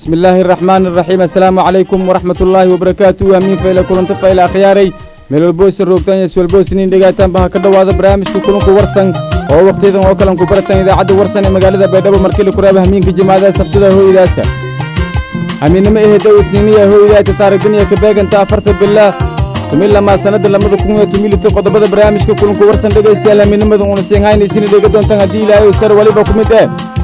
bismi illaahi araxmaani araxiim assalaamu calaykum waraxmat ullaahi wabarakaatu amiin fayla kulanta fayla akhyaarey meel walboosa roogtaan iyo iswalboosiniin dhegaatanba ha ka dhowaada barnaamijka kulunku warsan oo wakhtiyadan oo kalan ku baratan idaacadda warsan ee magaalada baydhabo markili kuraaba hamiinka jimaadaha sabtida hooydaasa hamiinnimo ehedow isniiniya hooydaasa taarigdaniya ka beeganta afarta bilaa tumin lamaa sannadda lamada kun iyo tumilita qodobada barnaamijka kulunku warsan dhegaystayaal hamiinnimada uuna siinhaynaysiina dheega doontaan haddii ilaahay sar weliba ku mid eh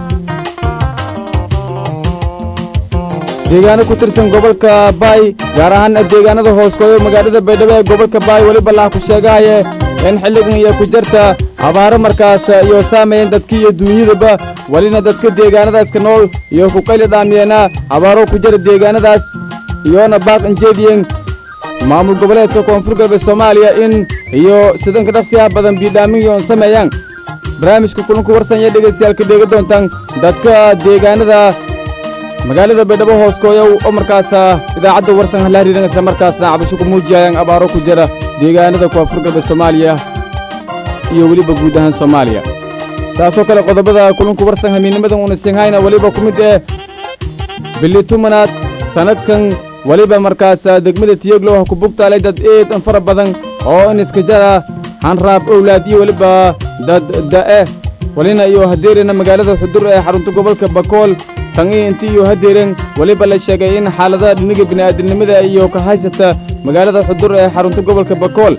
deegaano ku tirsan gobolka baay gaar ahaan deegaanada hooskooyo magaalada baydhabo ee gobolka baay weliba laha ku sheegahaye in xilligan iyo ku jarta abaaro markaas iyo saamayen dadka iyo duunyadaba welina dadka deegaanadaaska nool iyo ku qayli dhaamiyeena abaaro ku jara deegaanadaas iyoona baaq injeediyen maamul goboleedka koonfur galbeed soomaaliya in iyo sidanka dhaqsiyaha badan biidhaamin yoon sameeyaan barnaamijka kulanku warsan iyo dhegaystayaal ka dheega doontaan dadka deegaanada magaalada baydhabo hooskooyow oo markaasa idaacadda warsan hala hariiran isla markaasna cabasho ku muujiyayaan abaaro ku jira deegaanada koonfur galbeed soomaaliya iyo weliba guud ahaan soomaaliya taasoo kale qodobada kulunku warsan hamiinnimadan uuna siinhayna weliba ku mid eh bili tumanaad sannadkan weliba markaas degmada tiyoglow ha ku bugtaalay dad eedan fara badan oo in iska jara hanraab owlaad iyo weliba dad da'e welina iyo hadeerina magaalada xudur ee xarunta gobolka bakool tan iyo intii iyo hadeeren weliba la sheegay in xaaladaha dhiniga bini'aadamnimada iyo ka haysata magaalada xudur ee xarunta gobolka bakool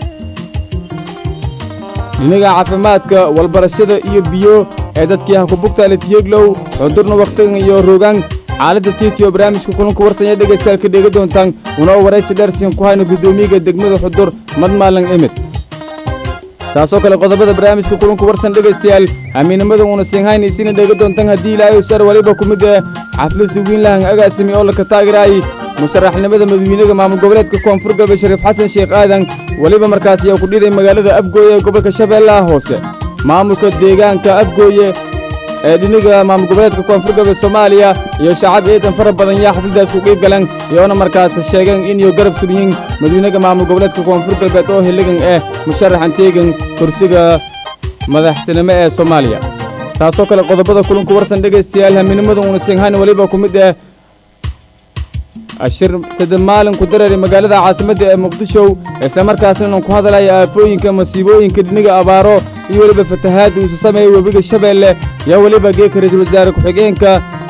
dhiniga caafimaadka walbarashada iyo biyo ee dadkii ha ku bugtaale tiyeglow xudurna wakhtigan iyo rogaan xaaladda tiitiyo barnaamijka kulanku warsan ee dhegaystayaal ka dheega doontaan una waraysi dheersiin ku hayna guddoomiyaga degmada xudur madmaalan emid taasoo kale qodobada barnaamijka kulanku warsan dhegaystayaal hamiinnimada uuna siinhaynaysiina dheega doontaan haddii ilaahay sar weliba ku mid eh xaflad wiinlahan agaasimi oo laka taagiraayay musharaxnimada madawiinaga maamul goboleedka koonfur galbeed shariif xasan sheekh aadan weliba markaas ayaa ku dhiday magaalada abgooye ee gobolka shabeellaha hoose maamulka deegaanka abgooye ee dhiniga maamul goboleedka koonfur galbeed soomaaliya iyo shacab eedan fara badan yaa xafladdaas ku qiib galan iyoona markaas sheegeen iniyo garab suryiin madawiinaga maamul goboleedka koonfur galbeed oo xilligan eh musharaxan teegan kursiga madaxtinimo ee soomaaliya taasoo kale qodobada kulanku warsan dhegaystayaal hamiinnimada uuna siinhayn weliba ku mid eh ashir sadde maalin ku dareeray magaalada caasimadda ee muqdisho isla markaasna inuu ku hadalaya aafooyinka masiibooyinka dhiniga abaaro iyo weliba fatahaadda uusu sameeyey webiga shabeelle iyo weliba geeka ra-iisul wasaare ku-xigeenka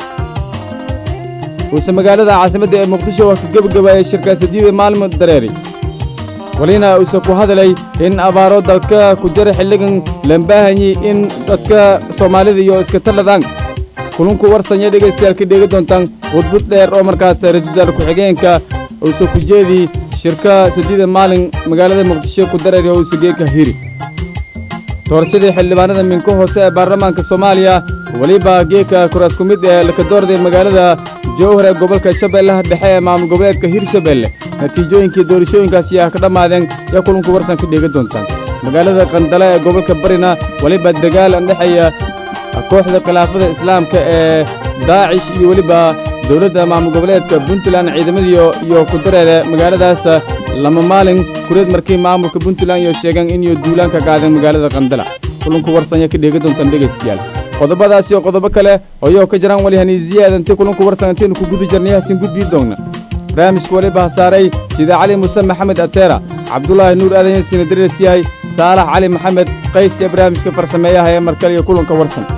uuse magaalada caasimadda ee muqdisho wax ka gebagabaayay shirkaasadiida maalmo dareeray welina uuse ku hadalay in abaaro dalka ku jara xilligan lambaahanyi in dadka soomaalida iyo iska taladaan kulunku warsanya dhegaystayaal ka dheega doontaan khudbud dheer oo markaas ra-isul wasaare ku-xigeenka uuse ku jeedi shirka sadiida maalin magaalada muqdisho ku dareeray oo uuse geeka hiri doorashadii xildhibaanada minka hoose ee baarlamaanka soomaaliya weliba geeka kuraas ku mid ee laka doorday magaalada jowhar ee gobolka shabeellaha dhexe ee maamul goboleedka hirshabeelle natiijooyinkii doorashooyinkaasi ah ka dhammaadeen yaa kulunku warsan ka dheega doontaan magaalada qandale ee gobolka barina weliba dagaal andhexeeya kooxda khilaafada islaamka ee daacish iyo weliba dowladda maamul goboleedka puntland ciidamadiio iyo ku dareere magaaladaas lama maalin kureed markii maamulka puntland iyo sheegeen inay duulaan ka qaadeen magaalada qandala kulunku warsanya ka dheega doontaan dhegaystayaal qodobadaas iyo qodobo kale oyoo ka jiraan wali haniisiyaada intii kulunku warsan intaynu ku guda jirnay hasin gudbii doonna barnaamijka weliba hasaaray sida cali muse maxamed ateera cabdulaahi nuur aadan yasiina darees yahay saalax cali maxamed qays ee barnaamijka farsameeyaha ee markale iyo kulanka warsan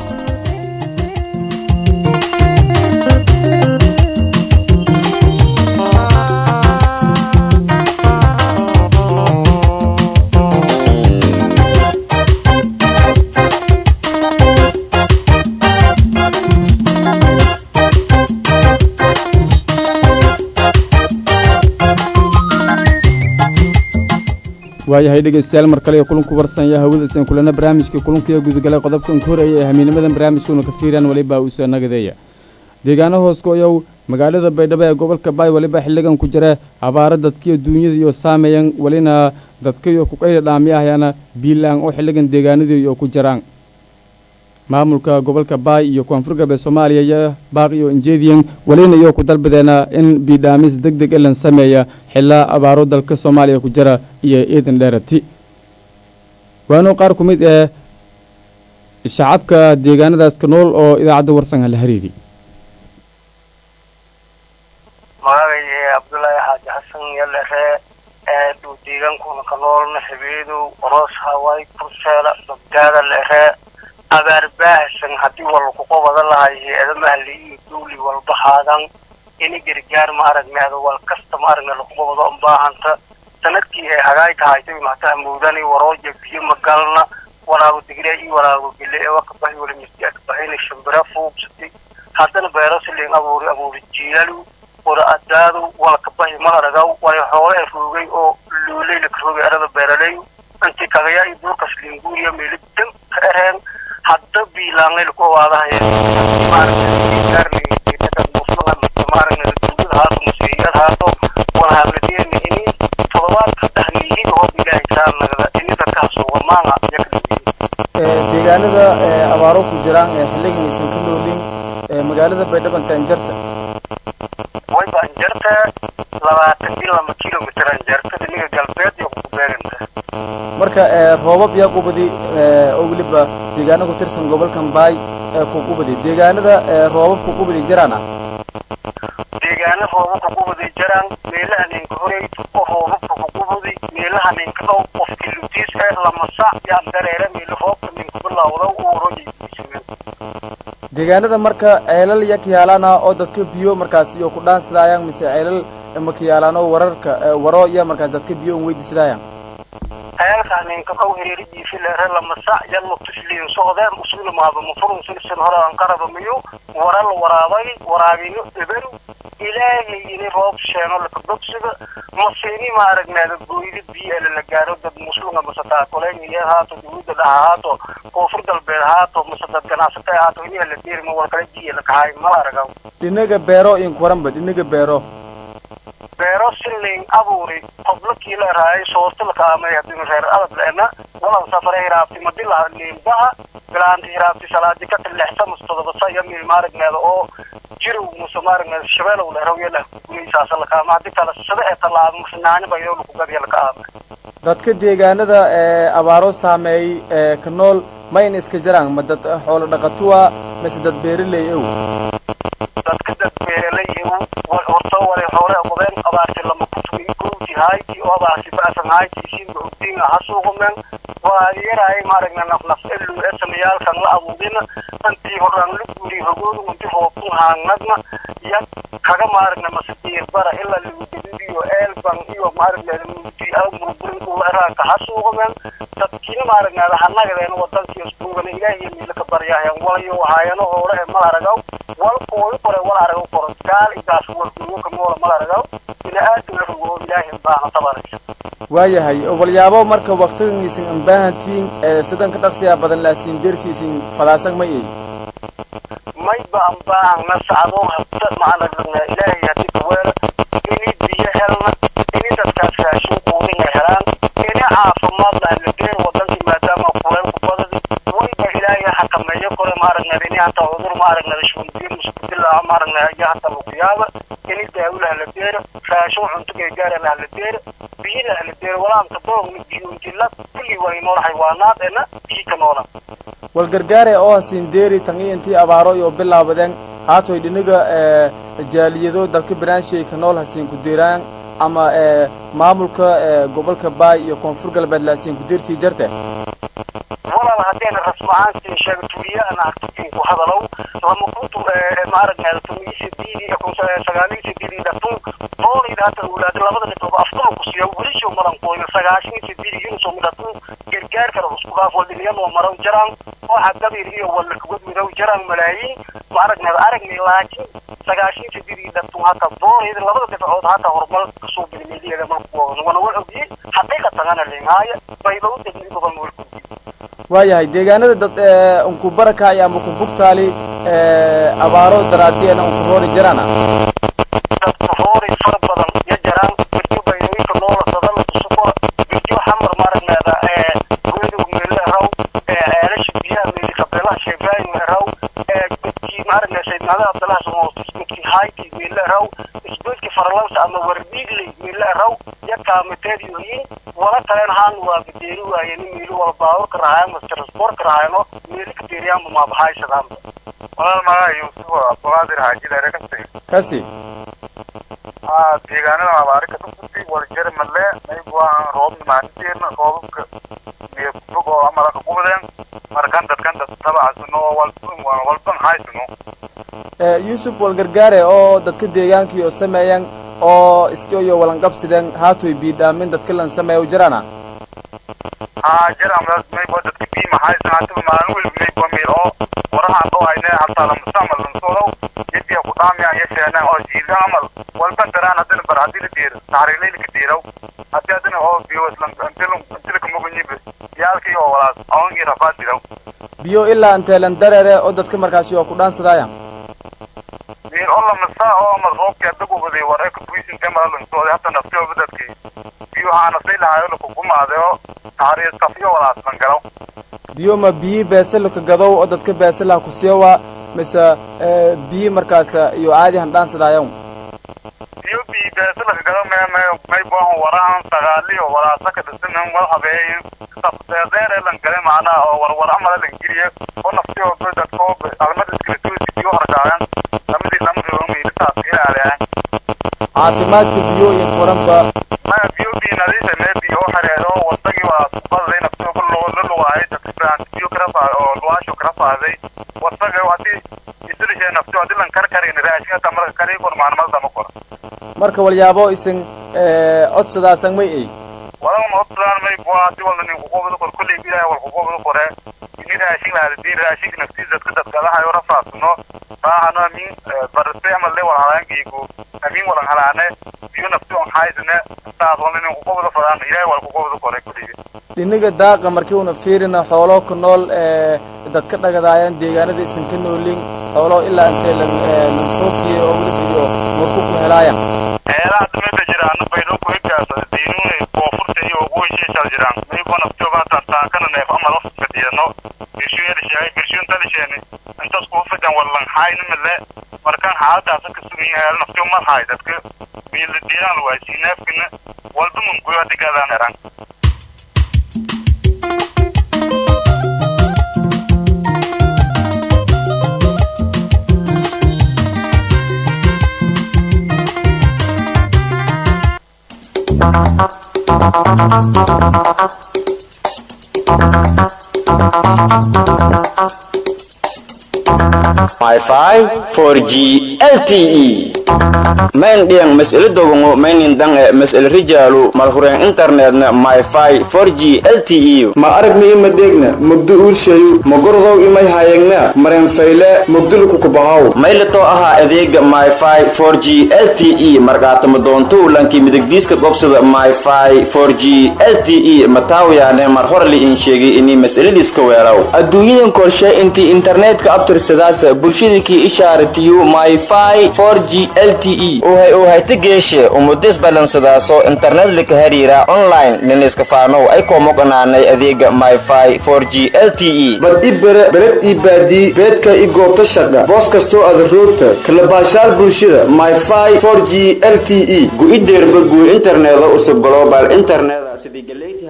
waayahay dhegaystayaal mar kale iyo kulunku warsan iyo hawada isan kulana barnaamijka kulunkiiyo gudagalay qodobkan ka horeeya ee hamiinimadan barnaamijkuuna ka fiiraan weliba uusoo nagadeeya deegaano hooskooyow magaalada baydhabo ee gobolka baay weliba xilligan ku jira abaaro dadkiyo duunyada iyo saameyan welina dadkaiyo kuqayla dhaamiyahayana biilaan oo xilligan deegaanadii iyo ku jiraan maamulka gobolka baay iyo koonfur galbeed soomaaliya iyo baaq iyo injeediyan welina iyo ku dalbadeena in biidhaamis deg deg elan sameeya xilaa abaaro dalka soomaaliya ku jira iyo eedan dheerati waanu qaar ku mid ee shacabka deegaanadaas ka nool oo idaacadda warsan hala hariiri magacay cabdullaahi xaaji xasan yalere duu deegaankuna ka noolna habeedow oroos hawaay kurseela bagdaada lere abaar baahsan haddii walku qobada lahay hay-ada mahli iyo duuli walba haadan ini gargaar ma aragneeda wal kasta ma aragne laku qobado unbaahanta sanadkii ay hagaay tahaytay mahtaha muudani warooja biyo magalna walaago digre iyo walaago gele ee wakabahi wala misdi akabahayna shambira fuubsati haddana beerosilen abuuri abuuri jiilalu wala adaadu wala kabahi ma aragaw wala xoole ee roogay oo luuley laka roogay arada beeraley intii kagaya iyo duurkas linguuriya meeli dan ka ereen hadda biilaanay laku awaadahay maaragna haato museeyad haato wala habladeena ini todobaad saddex niihid hoob ilaahay kaa nagada ini dadkaha suuga maanga deegaanada abaaro ku jiraan ee xilligan aysan ka noolin magaalada baydhabo inta anjarta wayba anjarta labaatan iyo laba kilomitr anjarta dhiniga galbeed iyo kukubeeganta marka roobab yaa qubadi oo weliba deegaano ku tirsan gobolkan baay ee ku qubadi deegaanada roobabku qubadi jiraana deegaana roobabka qubadi jiraan meelaha ninka horey oo roobabka ku qubadi meelaha ninka dhow qofki lutiis ee lama sac yaan dareere meela roobka ninka bilawda u orojaysiisameen deegaanada marka ceelal ya kayaalana oo dadka biyo markaas iyo ku dhaansidaayaan mise ceelal ma kayaalaan oo wararka waro ya markaas dadka biyo un weydiisadaayaan ceelkaa ninka dhow hereeridiisi leere lama sac yan mutusliin socdeen usula maaba mafurun silsin hore aan qaraba miyo waral waraabay waraabino eberu ilaahay ini roob sheeno laka bogsiga masini ma aragnaada gooyda biyo ele la gaaro dad muslunga mase taakuleyn haato dawladda dhaha haato koonfur galbeed haato mase dad ganacsata haato ini la deerima wal kala biyo lakahay mala aragaw dhinaga beero inkuranba dhinaga beero beero silin abuuri qoblakii la raayay soorta laka amay hadii reer adab leena walan safare hiraabti madila liimbaha bilaanti hiraabti salaadi ka tilexsa mustadabasa iyo mil maaragneeda oo jirow muse maaragneeda shabeelow leeraw iyo lah guraysaasa lakaama hadii kale sida ee tallaabo masnaani ba iyoo laku gadiya laka aamay dadka deegaanada ee abaaro saameeyey ee ka nool mayna iska jiraan ma dad xoolo dhaqatuwa mise dad beeraley ow dadka dad beeraley ow horta walay xoole qodeen abaarti lama kutumi gowti hayti oo abaarti ba'san hayti siinba ogdiinga ha suuqumeen waa yaraay maaragna nafnaf elu esamayaalkan la abuudina intii horaan la guuri hogoodu inti roobtun haangnagna ya kaga maaragna masadiir bara ilaa lagudabibiyo eelban iyo maaragna mugdi murburin ula eraanka ha suuqumeen dadkiina maaragnaada hanagadeen wadankiyo iskuugana ilaahiyo miila ka baryaheen walayo haayano hoole ee mal aragaw wal kooyo kore wal aragaw koro gaal igaas warduuyoka moola mal aragaw ina aadam la rogo ilaahi baana tabaraysa waayahay walyaabo marka waktigan isin ambaahantiin ee sidan ka dhaqsiyaa badan laasiin dersiisin fadaasan ma ey mayba ambaahana sacdo habta macanagna ilaahay hadii kaweela ini biyo helna ini dadkaas raashin quudinga helaan ini caafimaad lahladeer wadankii maadaama kuleel ku badadi wayba ilaahay xakameeyo kore maaragnada ini hata cudur maaragnada shunbiyo muskudilaa maaragnada iyo hata lukuyaaba ini daawo lahladeera raashin cunto gargaara lahladeera biyo lahladeera walaamka doogna biyuuntila kulli waa inool xaywaanaad ena biyo ka noola wal gargaare oo hasiin deeri tangi intii abaaro iyo bilaabadeen haatoy dhiniga jaaliyado dalka banaanshay ka nool hasiin ku deeraan ama maamulka gobolka baay iyo koonfur galbeed laasiin ku deersii jarte walaal haddeena rasmacaantiin sheega tuuliyahana hartukin ku hadalow lama kuntu maaragneeda tumiisi diidi sagaaliisi diidi dhatun toonayda hata ulaada labada dhibooba afkala ku siiya welisho malan qoyna sagaashiisi diidi yunso midhatun gargaar kale isku dhaaf waldhiniyanoo maraw jaraan waxa gabiir iyo walakagod midow jaraan malaayiin maaragneeda aragnay laakiin sagaashiisi diidi dhatun hata toonayda labada dhibcood hata horumar kasoo bilmiliyada malkuwana wana wa ogiyey xaqiiqatangana lingaaya bayba u degnin gobolna walkudi waayahay deegaanada dad unku barakaay ama ku bugtaali abaaro daraadiyana unku roori jaraana dadka roori fara badan ya jaraan birjo baydooyinka noola sadala tusukora birjo xamar maaragneeda goydow meele raw ceelasha biyaha meeli kabeelaha sheebraayin raw dadkii maaragneeda saydnaada abdalaha samootis dadkii hayti meele raw isbeedki farlansa ama wardiigley meele raw ya kaamiteed yohiin wala kalen haan waa badeeri waaye nin miili wala baaburka rahayan mas transportka rahayno miili kadeeriyaanba maabahaysadaanba walaal magaca yuusuf abdulqaadir xaaji dheere kasi kasi aa deegaanada abaari ka dhufutay waljare malle maygu aan roobna maalinteena roobabka miya kufog oo amala ka gubadeen markan dadkan dad tabacasino walban walban haysino yuusuf walgargaare oo dadka deegaankii oo sameeyan oo iskioyo walanqabsideen haatoy biidhaamin dadka lan sameeya jirana haa jira maygo dadka biima haysan hatiba maalin weliba maygo meel oo warahaan dhoo hayne hataa lamustamal lansoodow yadiya ku dhaamiyaan yasheenaan oo jiidan amal walban daraan hadina bar hadii la diiro taxriilayla ka diiraw hadii hadina oo biyo intilaka mugunyibe yaalkii oo walaas awangii rafaad diraw biyo ilaa inteelan dareere oo dadka markaasi oo ku dhaansadaayan meel oo lamasa oo amal roobkii hadda gubaday war eka tuisinte mala lansooday hata naftiyooba dadkii biyo waxaa naftay lahayo lakugumaade oo taxriir tafiyo walaas lan galaw biyo ma biyi beesalaka gadow oo dadka beesalaha ku siiyowa mise biyi markaas iyo caadi han dhaansadaayan biyo biyi beesalaka gado me me maybohan warahan sagaaliyo walaasaka dhisanan wal habeeyin safdeedeere lan gale macnaha oo warwar amala lan geliye oo naftiyo dadko almada iskala biyo hargaayan lamadii lamriyo miilisaas ilaaleyan caafimaadka biyo iyo furanba maya biyo biyi nadiife me biyo oo xareedo oo wadagii waa kubadaday naftiyo la lugaayay dadka biyo karafa oo luwaasho kara faaday wasaga hadii isilishe naftiyo hadii lan kar karin raashinata marka kari kor maalmada ma kor marka walyaabo isin codsadaasan may ay wadan odsadaan may bua hadii walna nin kuqobada kor kolley ilaahay wal kuqobada kore ini raashin lahadadii raashinka naftiisa dadka dadkadahayo rafaasno baahano amin barse amal le wal halaankiigu amin walan halaane biyo nafti on haysane saas walna nin kuqobada fadaan ilaahay wal kuqobada kore kolley dhiniga daaqa markii una fiirina xoolo ku nool dadka dhagadaayaan deegaanada isan ka noolin xoolo ilaa intee lan lanfookiye oo weliba iyo marku ku helaayan eelaha dameda jiraan baydho ku higaasa diinuunay koonfurta iyo waqooyi shal jiraan maybo naftooba hataan taakana neef amal ofka diidano birshuun sheegay birshuun talisheeni intaas kugu fidan wallan hayna male markaan xaaladaasa ka sugan yahay naftiyo mar hay dadka miila diiraan waaysi neefkina walba munguyo hadigaadaan eran Wi-Fi 4G LTE main diang mas'ala dogongo mainin dang e mas'ala rijalu malhuren internetna Wi-Fi 4G LTE ma aragni ima dheegna mugdo uulshayu ma gordow imay haayagna maren fayle mugdulku kubahaw maylato aha adeega Wi-Fi 4G LTE markaatama doonto lanki midigdiiska gobsada Wi-Fi 4G LTE mataawiyaane mar hore li in sheegay inay mas'aladiiska weeraw adduunyadan korshe intii internetka abtirsadaas bulshadakii ishaaratiyo myfi 4g lte uhay uhayta geeshe umudis balansadaaso internet lika hariira online liniska faanow ay koomoqanaanay adeega myfi 4g lte bad i bere bered ii baadii beedka i goobta shaqha boos kastoo ada roogta kalabaashaal bulshada myfi 4g lte gu-ideerba guur interneeda usub global internet sidii galeyti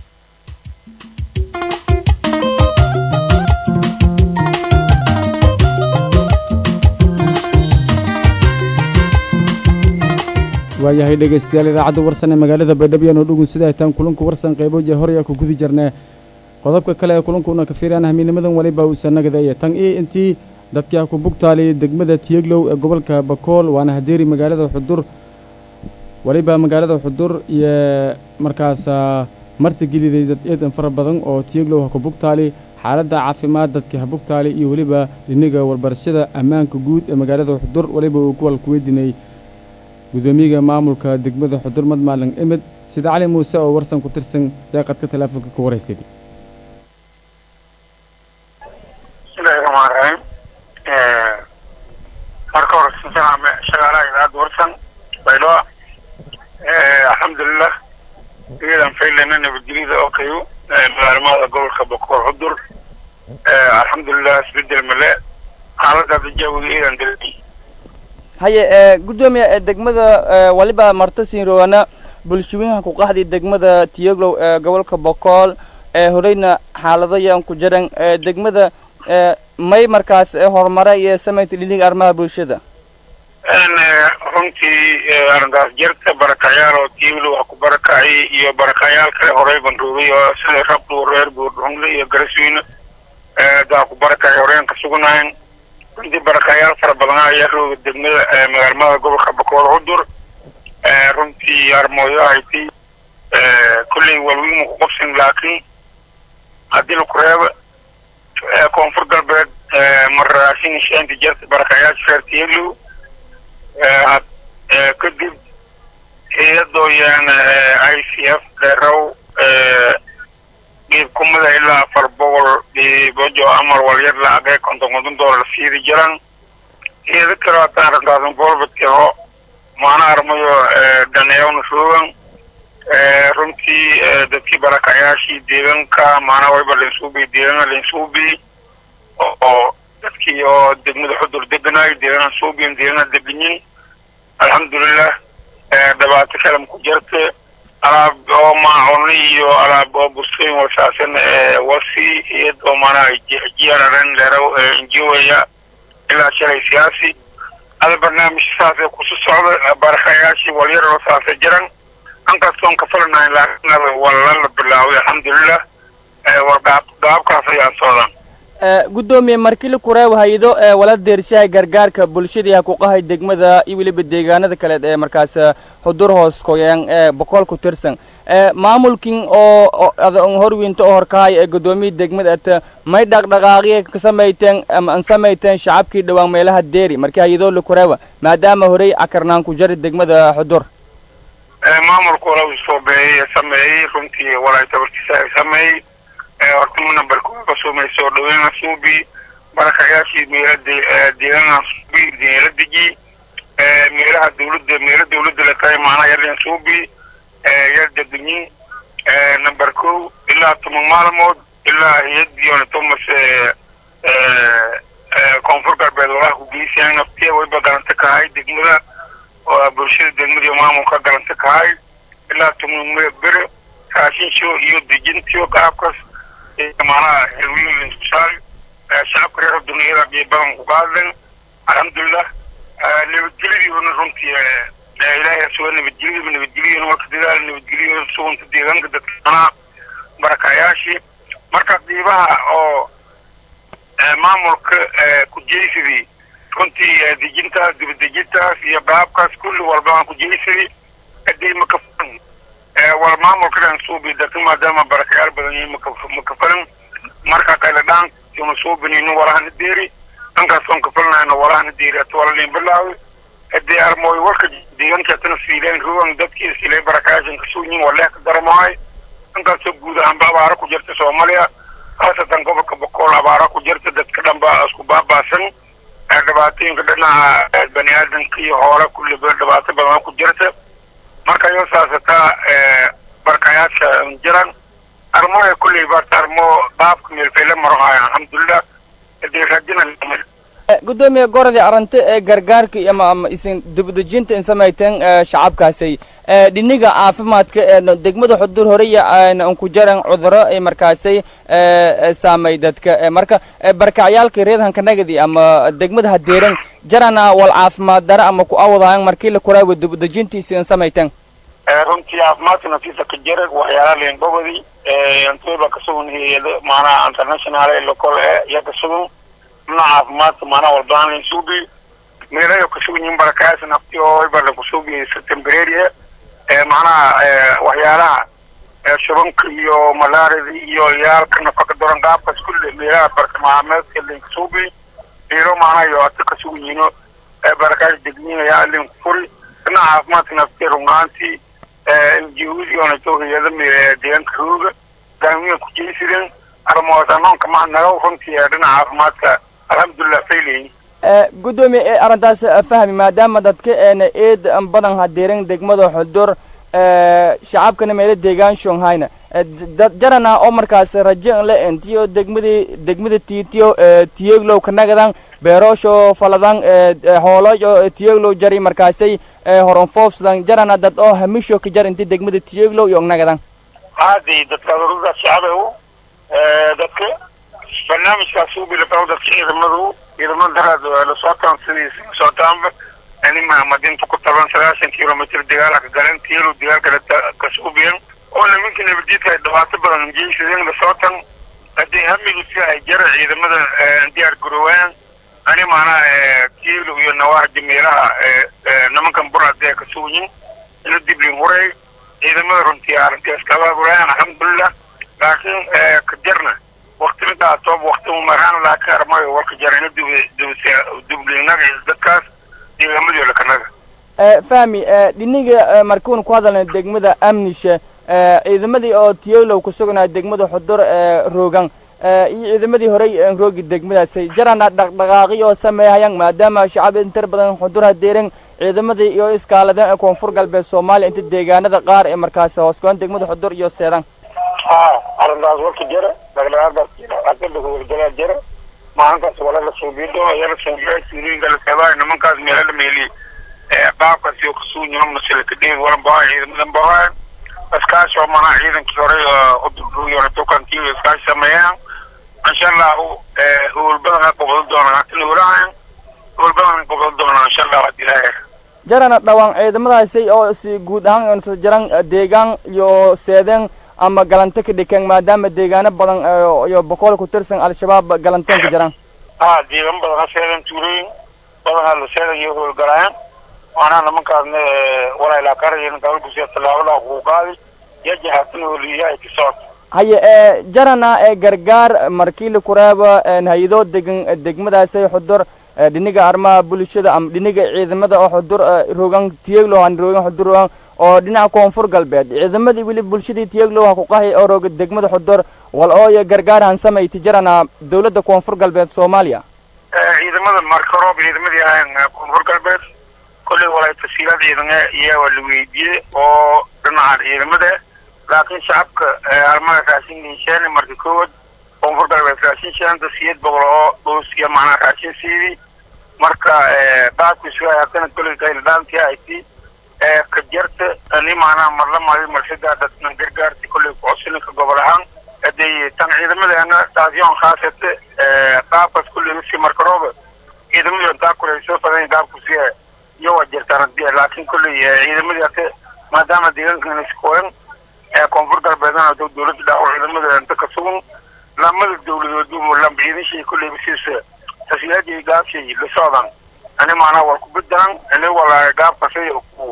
waayahay dhegaystayaal idaacadda warsan ee magaalada baydhabo oo dhugun sida haytaan kulanku warsan qaybo jee horyaa ku gudi jirnee qodobka kale ee kulankuna ka fiiraan hamiinimadan weliba uusan nagadaya tan iyo intii dadkii ha ku bugtaaliyay degmada tiyeglow ee gobolka bakool waana hadeeri magaalada xudur weliba magaalada xudur iyo markaas marti geliday dad eedan fara badan oo tiyeglow ha ku bugtaali xaaladda caafimaad dadkii ha bugtaali iyo weliba dhiniga warbarashada ammaanka guud ee magaalada xudur weliba uu kuwal ku weydiinay gudoomiyaga maamulka degmada xudur madmaalin emed sida cali muuse oo warsan ku tirsan deeqadka teleefonka ka waraysaday bismillahi raxmaan raxiim marka hore sinsanaame shaqaalaha idaacadda warsan bayloa alxamdulilah iyadan faylana nabadgelyada oo kayo magaalimada gobolka bakoor xudur alxamdulilah isbedel male xaaladda hadda jaawiga iyadan dareemay haye gudoomiya degmada waliba marta siin rowana bulshooyinka ku qaxday degmada tiyoglow ee gobolka bokool ee horeyna xaalado yaan ku jiran ee degmada ee may markaas ee horumare iyo samayta dhiliga arrimaha bulshada runtii arrintaas jirta barakayaal oo tiiglo waa ku barakacay iyo barakayaal kale horey banruugay oo sida rabdhu reer buurdhungle iyo garasweyne daa ku barakacay horeen ka sugnayn runtii barakayaal fara badan ayaa rooga degmada magaalmada gobolka bakool cudur runtii armooyo hayti kulley walwiima ku qabsan laakiin haddii laku reebo koonfur galbeed marraashin sheenta jirta barakayaasha reer tiiglow kadib hay-adooyaan i c f dheerow dhiib kumada ilaa afar boqol dhiibojo amar walyar lacagee konton konton doolar siidi jiran hay-ado kale hataan rantaasan bolbadkeho maana armayo dhaneewna roogan runtii dadkii barakayaashii deeganka maana wayba linsuubi deegana linsuubi oo dadkii oo degmada xudur deganayo deegana suubiyan deegana deganyin alxamdulilah dhibaato kalam ku jirta alaab oo maacuni iyo alaab oo bursooyin wasaasan wasi iyad oo maanaa jiararen leero injiwaya ilaa shalay siyaasi ada barnaamij saasee kusu socda barakayaashii walyar oo saasa jiran ankastoon ka falanayn laakiin walala bilaaway alxamdulilah war gaabkaas ayaa socdan guddoomiye markili kureeb hay-ado ee wala deershahay gargaarka bulshadii ha ku qahay degmada iyo weliba deegaanada kaleed ee markaas xudur hoos koyeen ee boqol ku tirsan maamulkin oo horwinta oo horkahay ee guddoomiya degmada ata may dhaqdhaqaaqiya ka samayteen ama an samayteen shacabkii dhowaan meelaha deeri markii hay-adoo la kureeba maadaama horey cakarnaan ku jari degmada xudur maamulku wala soo beeyey sameeyey runtii walay tabartiisa sameeyey hortama nambarkooda kasumay soo dhaweyna suubi barakayaashii meela deegana suubi meela deji meelaha dawladda meela dawladda la tahay maanaa yalin suubi yar deganyin number kow ilaa toban maalmood ilaa hay-adiyoona thomas koonfur galbeed walaha ku geysayaan naftiya wayba galanta kahay degmada oo bulshada degmada iyo maamulka galanta kahay ilaa toban bere raashinsho iyo dejintiyo qaabkas maanaha helwiin saal shacabka reer duniyada bay badan ku qaadeen alxamdulilah nabadgelyadiiona runtii ilaahay suga nabadgelyadiiba nabadgelyadiina marka dadaal nabadgelyo suganta deegaanka dadka manaa barakayaashii marka diibaha oo maamulka kujeysadii runtii dejintaas dibadejintaas iyo baabkaas kulli walba aan kujeysadii hadii makafulan wal maamulka dhan suubi dadka maadaama barakayaal badan yihiin makafalan marka kale dhaan una suubinayno walahana deeri dhankaas kafalnayno walahana deeri hata wala liin bilaawi hadii armooy warka deegaanka hatana siileen ruwan dadkii siileen barakayaashan kasuunyin waleeh ka daramahay dhankaasoo guud ahaanba abaara ku jirta soomaaliya khaasatan gobolka bokool abaara ku jirta dadka dhan baa isku baabaasan dhibaatooyinka dhinaca bani aadamka iyo hoole kulliba dhibaato badan ku jirta marka yoo saasataa barakayaasha jiran armoya kulley baata armo baabka meelfeyle marohaya alxamdulilah hadii raadina guddoomiye gorodii arante ee gargaarka ama ama isin dibadejinta in samayteen shacabkaasay dhiniga caafimaadka ee degmada xudur horeya an ku jaran cuduro ay markaasay saamay dadka marka barakacyaalka reedhanka nagadi ama degmada hadeeran jarana wal caafimaad dara ama ku awadayan markii la kuraawa dibadejintiisa in samayteen runtii caafimaadka naftiisa ka jira waxyaala leengobadi antooba kasugun hay-ado maanaha international ee local ee iyo kasugun dhinaca caafimaadka maanaha walbaan lainsuubi meelayo kasugun yihin barakayaasha nafti oo iba lakusuubi temporary macnaha waxyaalaha shubanka iyo malaarida iyo yaalka nafaqa doran qaabkaas kulle meelaha barkamaameedka linkasuubi meelo macnaha iyo ata kasugun yino barakaash degniinaya linku furi dhinaca caafimaadka nafti rungaantii njihudiyoona hay-ada deegaanka rooga gaamiya ku jeysideen armoos anoonka mahadnaga runtii dhinaca caafimaadka alxamdulilah faylayin guddoomiye ee arrintaas fahmi maadaama dadka eena eed badan hadeeran degmada xudur shacabkana meelo deegaan shonghayna dad jarana oo markaas rajo le entiyo degmadii degmada tiitiyo tiyeglow kanagadan beeroosho faladan hoolojo tiyeglow jari markaasay horonfoofsadan jarana dad oo hamisho ka jar inti degmada tiyeglow iyo nagadan caadi dadka ururada shacbigu dadka barnaamijkaas u bilaqabo dadka ciidamadu ciidamada daraad la socotaan sidii socotaanba anima madinta ku taban sagaashan kilomitr dagaala ka galeen tiyalu dagaalkale ka suubiyan oo nimanka nabadiidka ay dhibaato badan jeysadeen la socotan haddii hamigu si ay jara ciidamada diyaar garowaan ani maanaa tiyalu iyo nawaaxda meelaha nimankan buraadee ka suuyin ina diblin huray ciidamada runtii arrintaas kaba burayaan alxamdulilah laakiin ka jarna wakti midaa toob wakti umaraan laakiin armayo warka jarina dublinaga dadkaas deegaamadio lakanaga fahmi dhiniga markuun ku hadalna degmada amnisha ciidamadii oo tiyolow ku sugnaa degmada xudur roogan iyo ciidamadii horey roogi degmadaasay jarana dhaqdhaqaaqi oo sameeyahayaan maadaama shacab intar badan xudur hadeeren ciidamadii iyo iskaaladeen ee koonfur galbeed soomaaliya inta deegaanada qaar ee markaasi hoosgoon degmada xudur iyo seedan ha arrintaas warka jira dhaqdhaqaaqdaas jira aqada howlgalaa jira maalintaas wala la suubiyo doona yala suubiya suulooyinka la seebaayo nimankaas meela la meeliye qaabkaas iyo kasuunyima masala kadheed walan bahaa ciidamadan bahaa iskaashi oo manaa ciidankii hore uduruyona dukankii iskaashi sameeyaan insha allahu howl badan qabado doonaan hatin howlahan howl badan qabado doonaan insha allahu hadii ilaahay jarana dhawaan ciidamadaasi oo si guud ahaan isla jaran deegaan iyo seedeen ama galante ka dhikeen maadaama deegaano badan iyo boqol ku tirsan al-shabaab galanteen ka jiraan ha deegaan badan ha seedan tuulooyin badan ha la seedan iyo howlgalayaan waana nimankaasna walailaa karayan gabalkusiya tallaabada kuu qaadi yajahatin holiyaha ka socoto haye ee jarana ee gargaar markii la kureebo hay-ado degan degmadaasay xudur dhiniga arrimaha bulshada ama dhiniga ciidamada oo xudur rogan tiyeglow han rogan xudur rogan oo dhinaca koonfur galbeed ciidamadii weli bulshadii tiyeglow ha ku qaxi oo roga degmada xudur wal ooyo gargaar han samayti jarana dawladda koonfur galbeed soomaaliya ciidamada marka roob ciidamadii ahayn koonfur galbeed kolley walay tasiilaad ciidane iyo waa la weydiiyey oo dhinaca ciidamada laakiin shacabka armada raashin liisheene marka kowaad koonfur galbeed raashin sheenta siyeed boqol oo dhoos iyo macnaa raashin siidii marka qaabkiisu ay haddana kolley qayldhaantii ayti ka jarta ani macnaa marla mari marsidaa dadna gargaarti kolley kucodsininka gobol ahaan hadday tan ciidamadeena taasyoon khaasate qaabkaas kolley usii marka rooba ciidamadu intaa kule soo fadan qaabkusi iyo waa jirtaan hadii laakiin kolley ciidamadii hate maadaama deegaankan iskooyan koonfur galbeedna dawladda dhaawo ciidamada inta ka sugan lamada dawladood lamba ciidashii kolley basiisa tasiilaadii gaabshay la socdan ani macnaa waa ku bedelan ani wala gaabkasay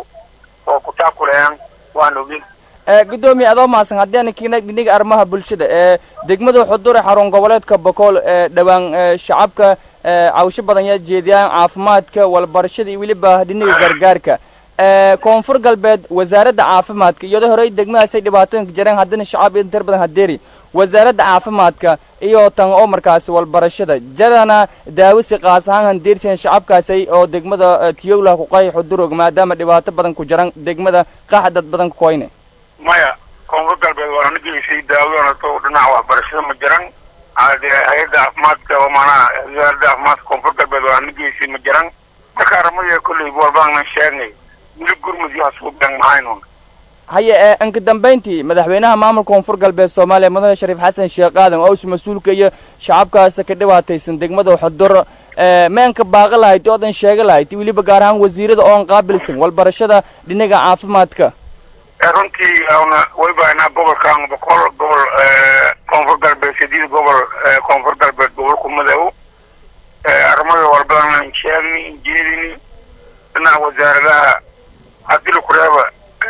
oo ku taakulayaan waan ogin gudoomiye adoo mahadsan haddii ana kiina dhiniga arrimaha bulshada ee degmada xudur xarun goboleedka bokool ee dhowaan shacabka cawsho badan yaa jeediyaan caafimaadka walbarashada iyo weliba dhiniga gargaarka koonfur galbeed wasaaradda caafimaadka iyadoo horey degmadaasay dhibaatooyinka jireen haddana shacab intar badan hadeeri wasaaradda caafimaadka iyo tan oo markaasi walbarashada jarana daawisi qaas ahaan handeersian shacabkaasay oo degmada tiyowlaha ku qahi xudurog maadaama dhibaato badan ku jiran degmada qaxa dad badan ku koyne maya koonfur galbeed waa na geysay daawadoonato dhinaca waxbarashada ma jiran hay-adda caafimaadka oo maanaa wasaaradda caafimaadka koonfur galbeed waa na geysay ma jiran marka arrimada kolley walbaanan sheegnay weli gurmud iyo hasuubiyan mahaynuun haye ee inka dambayntii madaxweynaha maamulka koonfur galbeed soomaaliya mudane shariif xasan sheekh aadan oo isu mas-uulka iyo shacabkaasa ka dhibaataysan degmada xudur meenka baaqi lahayd oodan sheega lahayd weliba gaar ahaan wasiirada oon qaabilsan walbarashada dhinaga caafimaadka runtii una waybaanaa gobolkan boqol gobol koonfur galbeed sideed gobol koonfur galbeed gobolku madoow arrimada walbadan sheegni jeedini dhinaca wasaaradaha haddii lakureeba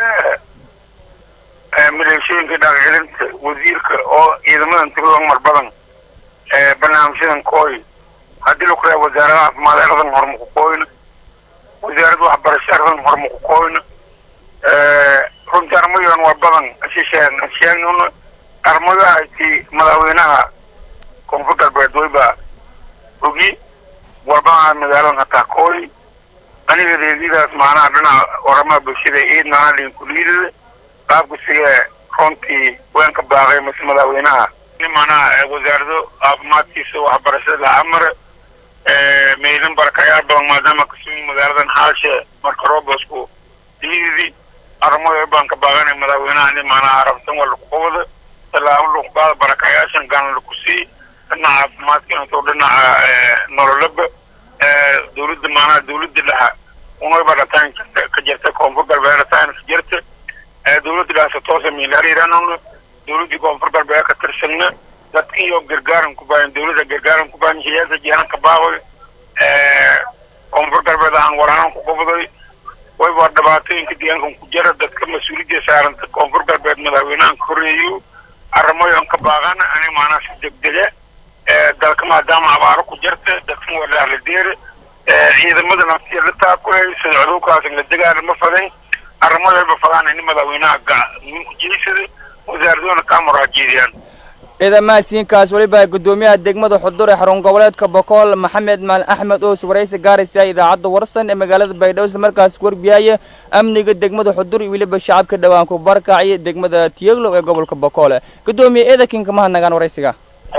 maleeshooyinka dhaqcilinta wasiirka oo ciidamadan tirada mar badan barnaamijyadan kooy haddii lakureeba wasaaradaha caafimaad aradan horma ku kooyna wasaaradda waxbarasho aradan horma ku kooyna runtii armadan waa badan shisheen sheegnuna armadahayti madaxweynaha koonfur galbeed wayba ogi walbaa magaaladan hataa kooy aniga reedidaas macnaha dhinaca waramaha bulshada iid macnaha linkuliidada qaabka siga runtii weenka baaqay mase madaxweynaha in macnaha wasaarado caafimaadkiisa waxbarashada la amar meydin barakayaal badan maadaama kasugi magaaladan xaalshe marka roobosku diididi arrimada baan ka baaqanay madaxweynaha in macnaha arabtan waa lagu qabado tallaabo lagu qaado barakayaashan gaana lagu sii dhinaca caafimaadka intoo dhinaca nololaba dawladda macnaha dawladda dhaha unaba dhataan ka jirta koonfur galbeed dhataan ka jirta dawladda dhaasa toosa miilaariranuna dawladdii koonfur galbeed ka tirsanna dadka iyo gargaaran ku baahan dawladda gargaaran ku baahan siyaasa jihaan ka baaqoy koonfur galbeed aan waraan ku qabday wayba dhibaatooyinka deegaankan ku jira dadka mas-uuliyadda saaranta koonfur galbeed madaxweynahan ka horreeyo arrimoyan ka baaqan ani maanaa si degdega dalka maadaama abaaro ku jirta dadkan waa lahladeere ciidamada naftiya la taakulay sida cudurkaas la degaana ma faday arrimoyalba fadaan ini madaxweynaha ninku jeysada wasaaradona kaa muraajeediyaan ciidamahasiinkaas weliba guddoomiyaha degmada xudur ee xarun goboleedka bokool maxamed maalin axmed oos waraysi gaaraysa idaacadda warsan ee magaalada baydhabo isla markaas warbiyaaya amniga degmada xudur iyo weliba shacabka dhowaan ku barkacya degmada tiyaglow ee gobolka bokoole guddoomiye eedakinka mahadnagaan waraysiga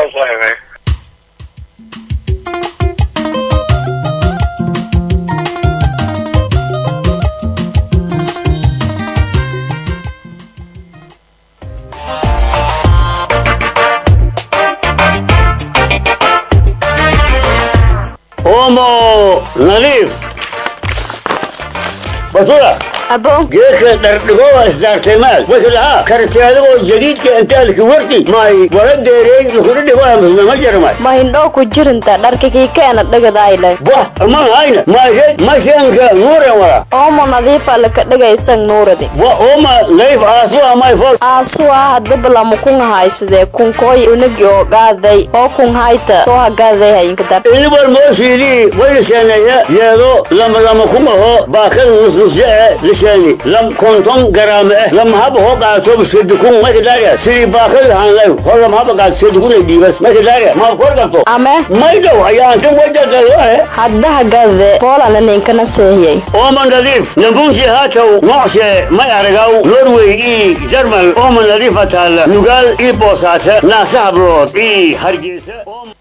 omo nadiif batula abo geedka dhardhigowa isdaartaymaad wakilaha karteadagoo jadiidka intaalki warti may wala deereey lakuna dhigo amusna ma jarmay ma hindhoo ku jirinta dharka kiikeena dhagadayle wah aman hayna maashed mashanka nuuren wala oomo nadiifa laka dhagaysan nuuradi wa oma layf aasu amay fol aasuwa hadabalamu kun haysadee kunkooy unagi oo gaaday oo kun hayta soo hagaaday hayinka dar ilibal mooshiidii wayliseeneeya yeedo lama lama kumaho baakada nusnusye e lisheeni lam konton garaame eh lam haba hoo qaato sedukun makadaria sidii baakada hanlay ho lam haba qaato sedukun ay dhiibas makadaria ma kor qabto ame maydow ayaantan wajadaloe hadda hagaade poolana ninkana seehiyay ooman nadiif nambunsi haatow nocshe may aragaw norway ii jarmal ooman nadiifa taalla nugaal ii boosaase naasa hablood ii hargeysa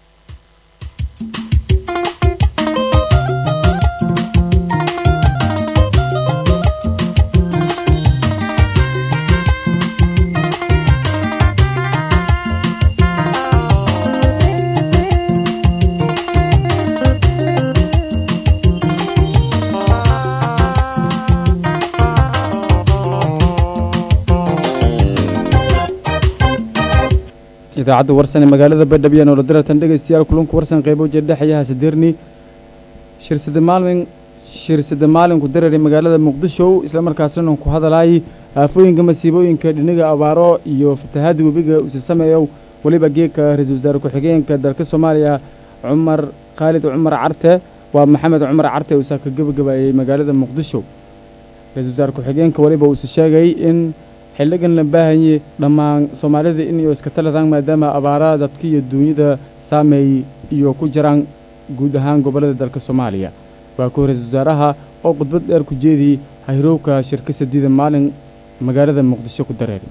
idaacadda warsan ee magaalada baydhabo iyo nolodiratan dhegaystayaal kulanku warsan qaybo jeedhexayaha sadeerni shirsada maalin shirsada maalinku dareeray magaalada muqdisho isla markaasna ku hadalaayay aafooyinka masiibooyinka dhiniga abaaro iyo fatahaada webiga usi sameeyow weliba geedka ra-iisul wasaare ku-xigeenka dalka soomaaliya cumar khaalid cumar carte waa maxamed cumar carte uusaa ka gebagabaayey magaalada muqdisho ra-iisul wasaare ku-xigeenka weliba uuse sheegay in xildhigan la baahanye dhammaan soomaalida inay iska taladaan maadaama abaaraha dadka iyo duunyada saameey iyo ku jiraan guud ahaan gobollada dalka soomaaliya waa ku ra-iisul wasaaraha oo khudbad dheer ku jeediyey hayrowka shirka sadiida maalin magaalada muqdisho ku dareeray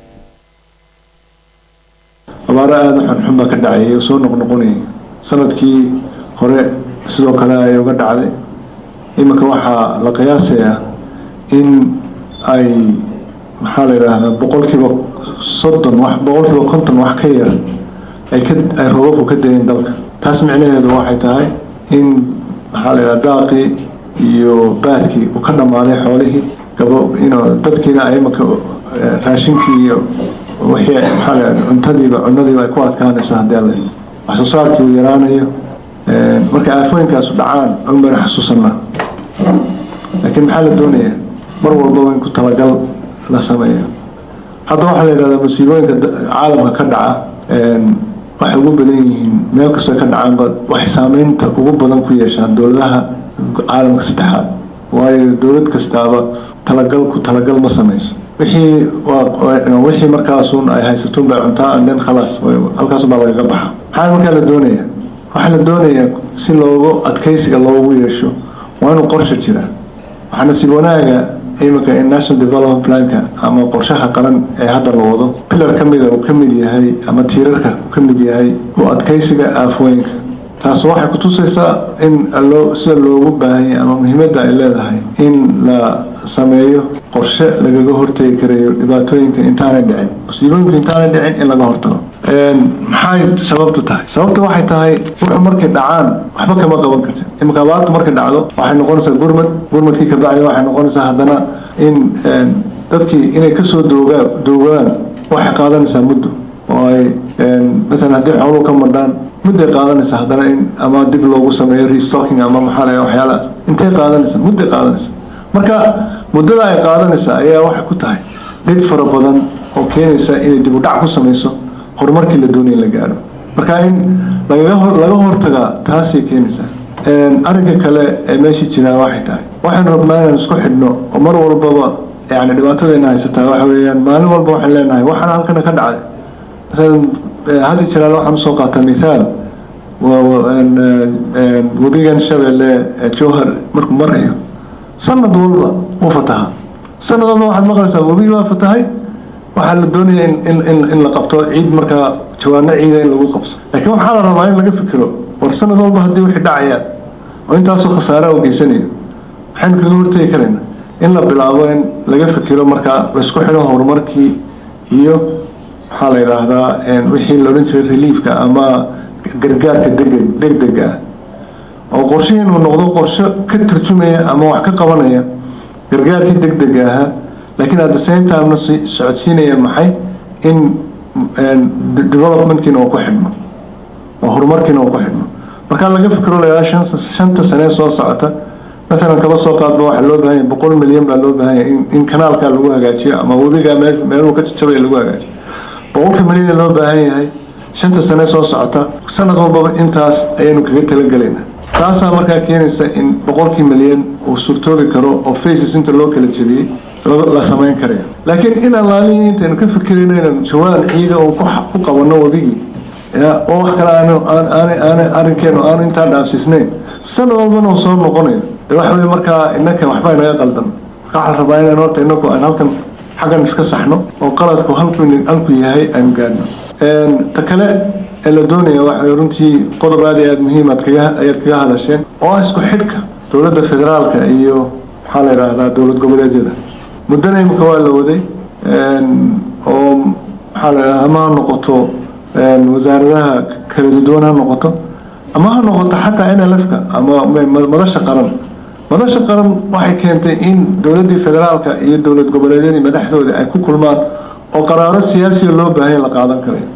abaaro aada u xunxun baa ka dhacayay oo soo noqnoqonayay sanadkii hore sidoo kale ay uga dhacday iminka waxaa la qiyaasayaa in ay maxaa la yidhaahdaa boqolkiiba soddon wax boqolkiiba konton wax ka yar ay ka ay roobabku ka dayeen dalka taas micnaheedu waxay tahay in maxaa la yidhahda daaqii iyo baadkii uu ka dhammaaday xoolihii gabo ino dadkiina ay imanka raashinkii iyo wixii maxaa la yidhahda cuntadiiba cunadiiba ay ku adkaanayso haddii alla wax soo saarkii uu yaraanayo marka aafooyinkaasu dhacaan un bayna xasuusanaa laakiin maxaa la doonayaa mar walbaba in ku talagal la sameeyo hadda waxaa la yidhahdaa musiibooyinka caalamka ka dhaca waxay ugu badan yihiin meel kastoo ka dhacaanba waxay saameynta ugu badan ku yeeshaan dowladaha caalamka saddexaad waayo dowlad kastaaba talagal ku talagal ma sameyso wixii wixii markaasun ay haysatuun bay cuntaa anden khalaas halkaasun baa lagaga baxa maxaa markaa la doonaya waxaa la doonayaa si loogu adkeysiga loogu yeesho waa inuu qorshe jira waxaa nasiib wanaaga iminka in national development planka ama qorshaha qaran ee hadda la wado pilar ka mida uu ka mid yahay ama tiirarka uu ka mid yahay u adkaysiga aafooyinka taas waxay kutusaysaa in loo sida loogu baahanya ama muhiimadda ay leedahay in la sameeyo qorshe lagaga hortegi karayo dhibaatooyinka intaanay dhicin musiibooyinka intaanay dhicin in laga hortago maxay sababtu tahay sababta waxay tahay wuxuu markay dhacaan waxba kama qaban kartid iminka abaartu markay dhacdo waxay noqonaysaa gurmad gurmadkii kabacdi waxay noqonaysaa haddana in dadkii inay kasoo doogaa doogaan waxay qaadanaysaa muddo oo ay masalan haddii xooluhu ka madhaan mudday qaadanaysaa haddana in ama dib loogu sameeyo restocking ama maxaa la waxyaalahaas intay qaadanaysaa mudday qaadanaysaa marka muddada ay qaadanaysaa ayaa waxay ku tahay dhib fara badan oo keenaysa inay dib u dhac ku samayso horumarkii la doonaya in la gaadho marka in lagaga hor laga hortagaa taasay keenaysaa arrinka kale ee meesha jiraa waxay tahay waxaynu rabnaa inaan isku xidhno oo mar walbaba yani dhibaatadayna haysataa waxa weeyaan maalin walba waxaan leenahay waxaana halkana ka dhacday masalan haddi jiraale waxaan usoo qaataa mithaal webigan shabeelle jowhar markuu marayo sanad walba wuu fatahaa sanad walba waxaad maqlaysaa webigi waa fatahay waxaa la doonaya in in in in la qabto ciid markaa jawaano ciida in lagu qabso laakiin waxaa la rabaa in laga fikiro war sanad walba haddii wixii dhacayaan oo intaasoo khasaara u geysanayo maxaynu kaga hortegi karaynaa in la bilaabo in laga fikiro markaa laisku xidho horumarkii iyo maxaa la yidhaahdaa wixii la odhan jiray reliefka ama gargaarka deg degdega ah oo qorshihii inuu noqdo qorshe ka tarjumaya ama wax ka qabanaya gargaarkii degdega ahaa laakiin at the same timena socodsiinaya maxay in developmentkiina uu ku xidhmo oo horumarkiina uu ku xidhmo markaa laga fikiro layaa shan shanta sanee soo socota masalan kaba soo qaadba waxaa loo baahanya boqol milyan baa loo baahanya in in kanaalkaa lagu hagaajiyo ama webigaa meel meeluhu ka jajabaya lagu hagaajiyo boqolka milyan loo baahan yahay shanta sane soo socota sanad walbaba intaas ayaynu kaga talagelaynaa taasaa markaa keenaysa in boqolkii milyan uu suurtoobi karo oo faces inta loo kala jebiyey la samayn karayo laakiin in allaalihi intaynu ka fikirayno inaan jawaan ciida oo ku qabanno webigii oo wax kale aan aan aan arrinkeenu aanu intaa dhaafsiisnayn sanad walbana uu soo noqonayo de waxa weye markaa innaka waxbaa inaga qaldan marka waxaa la rabaa inaan horta inaku aan halkan xaggan iska saxno oo qaladku halku halku yahay aynu gaadhno ta kale ee la doonaya waxa runtii qodob aad iyo aada muhiim aad kaga ayaad kaga hadasheen oo ah isku xidhka dowladda federaalka iyo maxaa la yidhaahdaa dowlad goboleedyada muddana imika waa la waday oo maxaa la yidhahdaa ama ha noqoto wasaaradaha kala duwan ha noqoto ama ha noqoto xataa n l f ka ama madasha qaran madasha qaran waxay keentay in dowladdii federaalka iyo dowlad goboleedyadii madaxdooda ay ku kulmaan oo qaraaro siyaasiya loo baahanya la qaadan karayo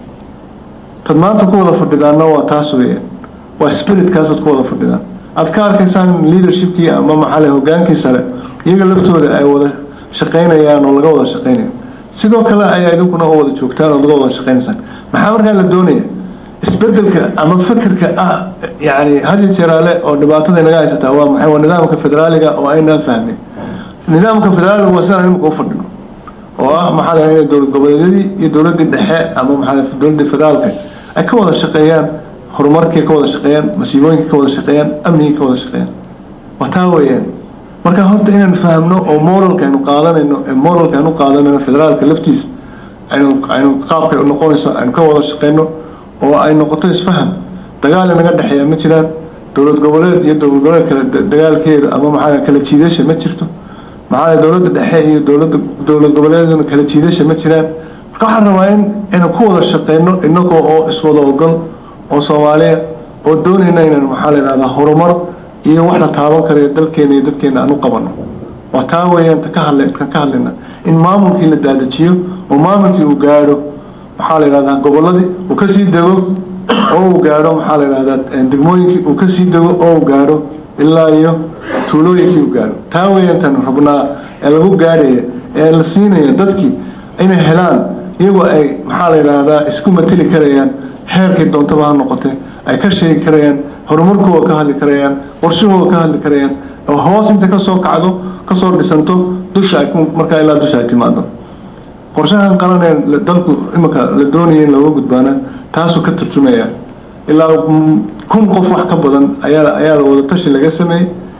tad maanta ku wada fadhidaanna waa taas weeyaan waa spiritkaasad ku wada fadhidaan aad ka arkaysaan leadershipkii ama maxaale hogaankii sare iyaga laftooda ay wada shaqaynayaan oo laga wada shaqaynayo sidoo kale ayaa idinkuna u wada joogtaan oo laga wada shaqaynaysaan maxaa markaa la doonaya isbedelka ama fikirka ah yani hadi jeraale oo dhibaatada inaga haysataa waa maxay waa nidaamka federaaliga oo aynaan fahmin nidaamka federaaliga waa sidaan imika u fadhino oo ah maxaa la inay dowlad goboleedyadii iyo dowladdii dhexe ama maxaa dowladdii federaalka ay ka wada shaqeeyaan horumarkii ka wada shaqeeyaan masiibooyinka ka wada shaqeeyaan amnigii ka wada shaqeeyaan waa taa weeyaan marka horta inaan fahamno oo moralka aynu qaadanayno ee moralka aynu qaadanayno federaalka laftiisa aynu aynu qaabkay u noqonayso aynu ka wada shaqeyno oo ay noqoto isfaham dagaal inaga dhexeeya ma jiraan dowlad goboleed iyo dowlad goboleed kale dagaalkeeda ama maxaa kala jiidasha ma jirto maxaa dowladda dhexe iyo dowladda dowlad goboleedna kala jiidasha ma jiraan marka waxaan rabaa in aynu ku wada shaqeyno inagoo oo iswada ogol oo soomaaliya oo doonayna inaan maxaa la yidhahdaa horumar iyo wax la taaban karayo dalkeena iyo dadkeena aan u qabano waa taa weeyaan ta ka hadla kan ka hadlayna in maamulkii la daadajiyo oo maamulkii uu gaadho maxaa la yidhahdaa gobolladii uu kasii dego oo uu gaadho maxaa la yidhahdaa degmooyinkii uu kasii dego oo uu gaadho ilaa iyo tuulooyinkii uu gaadho taa weeyaan tan rabnaa ee lagu gaadhaya ee la siinaya dadkii inay helaan iyagoo ay maxaa la yidhaahdaa isku mateli karayaan heerkii doontaba ha noqotee ay ka sheegi karayaan horumarkooda ka hadli karayaan qorshahooda ka hadli karayaan oo hoos inta kasoo kacdo kasoo dhisanto dusha ay markaa ilaa dusha ay timaado qorshahan qaranee dalku imika la doonaya in looga gudbaana taasuu ka turjumaya ilaa kun qof wax ka badan ayaa ayaa wada tashi laga sameeyey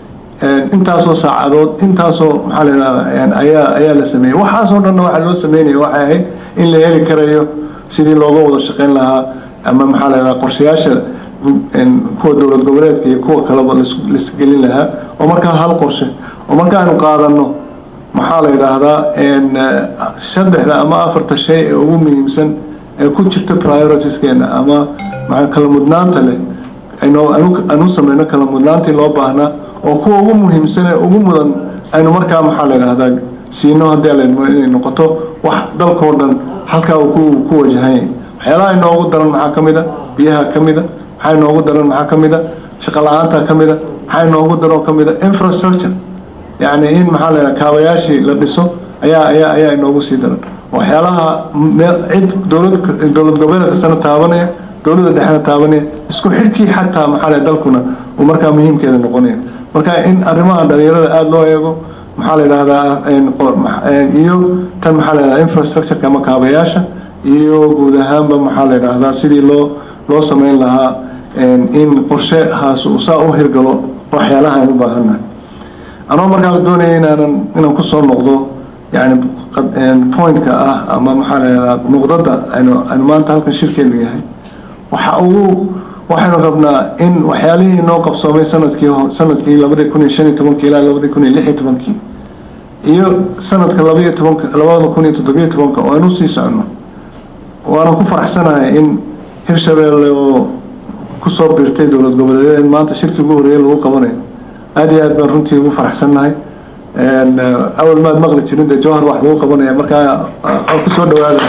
intaasoo saacadood intaasoo maxaa la yidhahdaa ayaa ayaa la sameeyey waxaasoo dhanna waxaa loo sameynaya waxay ahayd in la heli karayo sidii looga wada shaqayn lahaa ama maxaa la yidhahdaa qorshayaasha kuwa dowlad goboleedka iyo kuwa kaleba laisgelin lahaa oo markaa hal qorshe oo markaanu qaadano maxaa la yidhaahdaa saddexda ama afarta shay ee ugu muhiimsan ee ku jirta prioritieskeena ama maa kala mudnaanta leh aanu sameyno kala mudnaantii loo baahnaa oo kuwa ugu muhiimsan ee ugu mudan aynu markaa maxaa la yidhaahdaa siino haddii aladmo inay noqoto wax dalkao dhan halkaa uu ku ku wajahanya waxyaalaha inoogu daran maxaa ka mid a biyaha ka mid a maxaa inoogu daran maxaa ka mid a shaqo la-aanta ka mid a maxaa inoogu daran oo ka mid a infrastructure yacni in maxaa la yidhaha kaabayaashii la dhiso ayaa ayaa ayaa inoogu sii daran waxyaalaha cid dowlad dowlad goboleed kastana taabanaya dowladda dhexna taabanaya isku xidhkii xataa maxaa la dalkuna uu markaa muhiimkeeda noqonaya marka in arrimaha dhalinyarada aada loo eego maxaa la yidhahdaa iyo tan maxaa la yidhahdaa infrastructureka ama kaabayaasha iyo guud ahaanba maxaa la yidhaahdaa sidii loo loo sameyn lahaa in qorshehaas uu saa u hirgalo waxyaalaha aynu u baahannahay anoo markaa doonaya inaanan inaan kusoo noqdo yani pointka ah ama maxaa la yidhahdaa nuqdada aynu aynu maanta halkan shirkeenu yahay waxa ugu waxaynu rabnaa in waxyaalihii inoo qabsoomay sanadkii sanadkii labadii kun iyo shan iyo tobankii ilaa labadii kun iyo lix iyo tobankii iyo sanadka labaiyo tobanka labada kun iyo toddobiyo tobanka oo aynu sii socono waanan ku faraxsanahay in hirshabeelle oo kusoo biirtay dowlad goboleedyada in maanta shirkii ugu horreeyay lagu qabanayo aada iyo aad baan runtii ugu faraxsannahay awal maad maqli jirin dee jowhar wax lagu qabanaya markaa kusoo dhawaada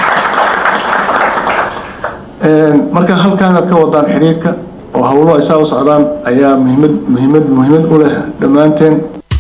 marka halkaanaad ka wadaan xidhiidhka oo hawlo ay saa u socdaan ayaa muhiimad muhiimad muhiimad u leh dhammaanteen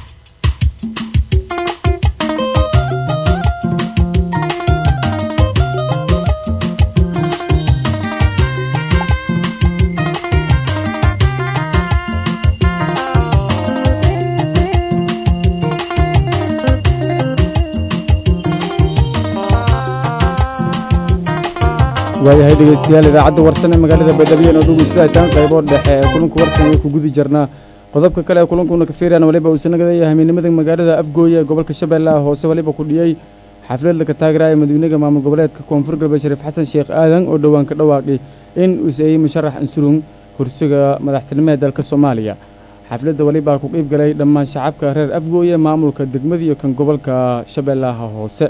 waayahay dhegeystayaal idaacadda warsan ee magaalada baydhabo oo dhugeystataan qaybo dhexe ee kulanka warsan way ku gudi jirnaa qodobka kale ee kulankuna ka fiiraan waliba uu sanagadayahay hamiinimada magaalada abgooye ee gobolka shabeellaha hoose waliba ku dhiyey xaflad laga taageeraya madawynaha maamul goboleedka koonfur galbeed shariif xasan sheekh aadan oo dhowaan ka dhawaaqay in uu seeyey musharax ansurung kursiga madaxtinimada dalka soomaaliya xafladda walibaa ku qiib galay dhammaan shacabka reer abgooye maamulka degmada iyo kan gobolka shabeellaha hoose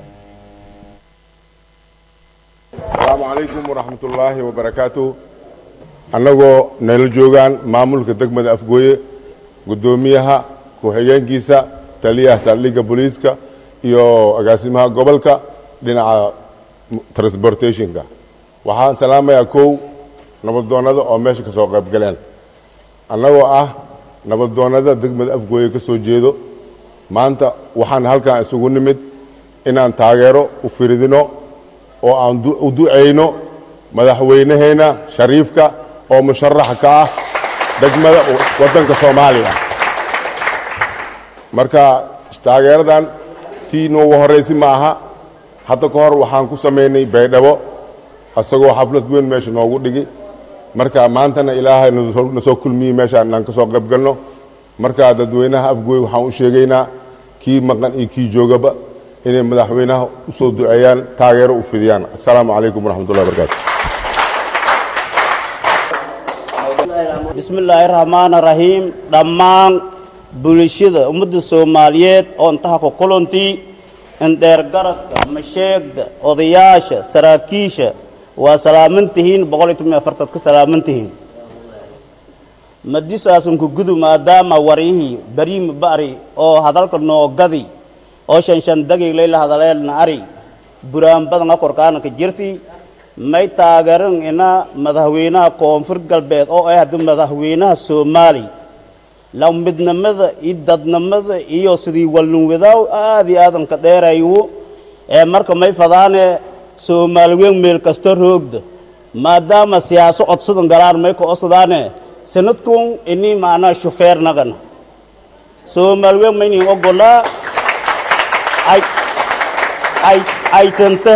asalaamu calaykum waraxmat ullaahi wabarakaatuh annagoo nala joogaan maamulka degmada afgooye guddoomiyaha ku-xigeenkiisa taliyaha saldhigga booliiska iyo agaasimaha gobolka dhinaca transportationka waxaan salaamayaa kow nabaddoonnada oo meesha ka soo qayb galeen annagoo ah nabaddoonnada degmada afgooye ka soo jeedo maanta waxaan halkan isugu nimid inaan taageero u firidino oo aan u ducayno madaxweynaheenna shariifka oo musharaxa ka ah degmada waddanka soomaaliya marka taageeradan tii noogu horraysi ma aha hadda ka hor waxaan ku samaynay baydhabo isagoo xaflad weyn meesha noogu dhigi marka maantana ilaahay na soo kulmiyey meeshaan inaan ka soo qayb galno marka dadweynaha afgooy waxaan u sheegaynaa kii maqan iyo kii joogaba inay madaxweynaha u soo duceeyaan taageero u fidiyaan assalaamu calaykum waraxmatullahi wabarakaatu bismi illaahi raxmaani raxiim dhammaan bulshada ummadda soomaaliyeed oo intaha ku kulantii indheergaradka masheegda odayaasha saraakiisha waa salaaman tihiin boqol iyo toban iyo afartaad ka salaaman tihiin madisaasunku gudu maadaama waryihii bariima ba'ri oo hadalka noogadi oo shanshandagii layla hadaleelna ari buraan badana korkaanaka jirti may taageeran ina madaxweynaha koonfur galbeed oo ah hadda madaxweynaha soomaali la midnimada iyo dadnimada iyo sidii walnunwadaaw aad iyo aadanka dheerayu ee marka may fadaane soomaali weyn meel kasta roogda maadaama siyaaso codsadan galaan may ka osadaane sanadkun ini macnaa shufeer nagana soomaali weyn maynin ogolaa ay ay ay tanta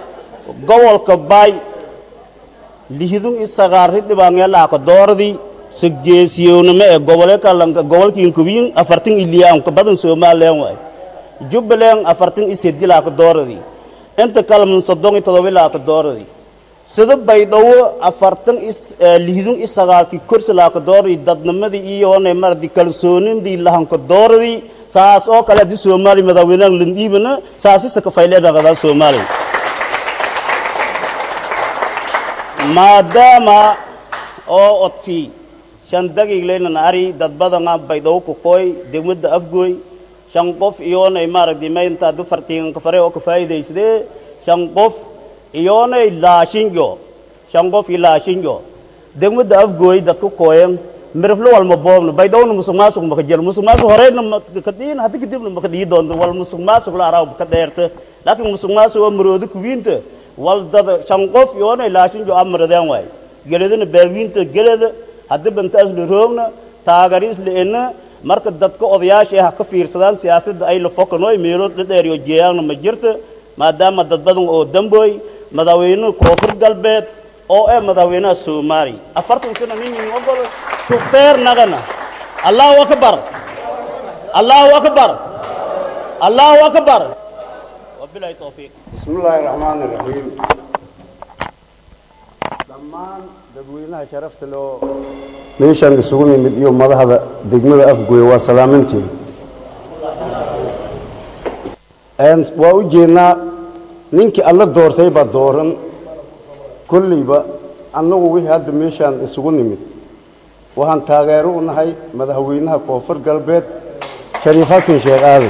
gobolka baay lihidun i sagaarri dhibaangeelaha ka dooradii sageesiyownimo ee gobole kalanka gobolkiin kubiin afartan iliyaan ka badan somalilan waay jubbaland afartan iyo seddi laaka dooradii inta kalaman soddon iyo todoba laaka dooradii sida baydhabo afartan lihidun iyo sagaalkii korsi laaka dooradii dadnimadii iyoona maradi kalsoonidii lahanka dooradii saas oo kale haddii soomaaliya madaxweynaha landhiibana saasisa kafayleedhaqadaa soomaaliya maadaama oo odkii shan dagiigleynan ari dad badana baydhabo kukoy degmada afgooy shan qof iyoonay maaragtay maynta haddu fartiinka fare oo ka faa'iidaysadee shan qof iyoonay laashinjo shan qof iyo laashinjo degmada afgooy dadku kooyan miriflo walma boobno baydhowna musuq maasuq maka jiro musuq maasuq horeyna makadhiin haddi kadibna maka dhii doonto wal musuq maasuq la araaw ka dheerta laakiin musuq maasuq oo maroodo kuwiinta wal dad shan qof iyoonay laashinjo amaradeen waay geladana baawiinta gelada haddi bantaas la roogna taagariis la ena marka dadka odayaasha ah ka fiirsadaan siyaasadda ay la fokanoy meelo dhadheer iyo jeeyaanna ma jirta maadaama dad badan oo damboy madaxweynuhu koonfur galbeed oo ee madaxweynaha soomaaliya afartan sana nin ogol shufeer nagana allahu akbar allahu akbar allahu akbar wabilahi tawfiiq بسم الله الرحمن الرحيم dhammaan dadweynaha sharafta loo meeshaan isugu nimid iyo madaxda degmada afgooye waa salaamantiin waa u jeednaa ninkii alla doortay baa dooran kolleyba annagu wixii hadda meeshaan isugu nimid waxaan taageero u nahay madaxweynaha koonfur galbeed shariif xasan sheekh aadan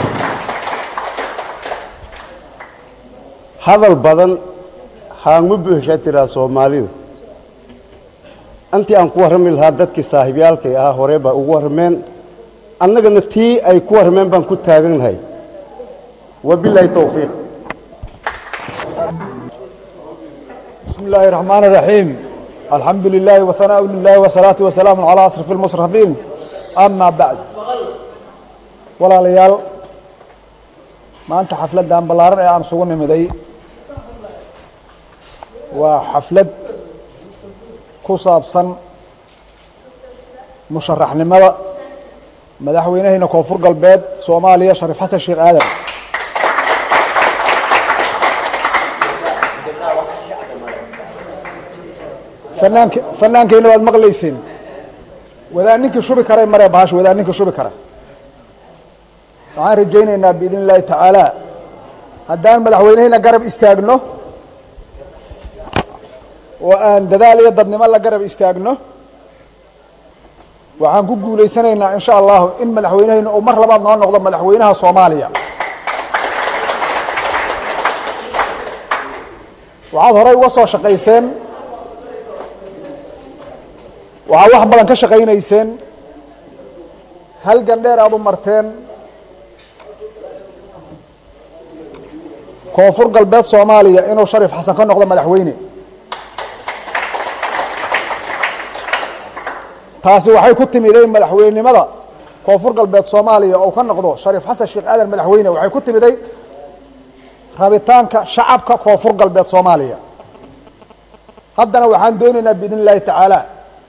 hadal badan haangma buuxshaa tiraa soomaalida intii aan ku warrami lahaa dadkii saaxiibyaalkay ahaa hore baa ugu warrameen annagana tii ay ku warrameen baan ku taagannahay wabilaahi towfiiq بسم الله الرحمن الرحيم الحمد لله وثناء لله والصلاة والسلام على أشرف المصرفين أما بعد ولا ليال ما أنت حفلة دان بلارن أنا سوون مدي وحفلة كوساب صن مشرح لماذا مدحوينه هنا كوفر قلبات صوماليا شريف حسن الشيخ آدم fanaank fanaankeyna waad maqlaysiin wadaa ninkii shubi karay maree bahasha wadaa ninkii shubi kara waxaan rajaynaynaa biidn illaahi tacaala haddaan madaxweyneheyna garab istaagno oo aan dadaal iyo dadnimo la garab istaagno waxaan ku guulaysanaynaa in sha allahu in madaxweyneheyna uu mar labaad noo noqdo madaxweynaha soomaaliya waxaad horey uga soo shaqayseen waxaad wax badan ka shaqaynayseen halgan dheer aad u marteen koonfur galbeed soomaaliya inuu shariif xasan ka noqdo madaxweyne taasi waxay ku timiday madaxweynenimada koonfur galbeed soomaaliya oo ka noqdo shariif xasan sheekh aadan madaxweyne waxay ku timiday rabitaanka shacabka koonfur galbeed soomaaliya haddana waxaan doonaynaa biidn illaahi tacaala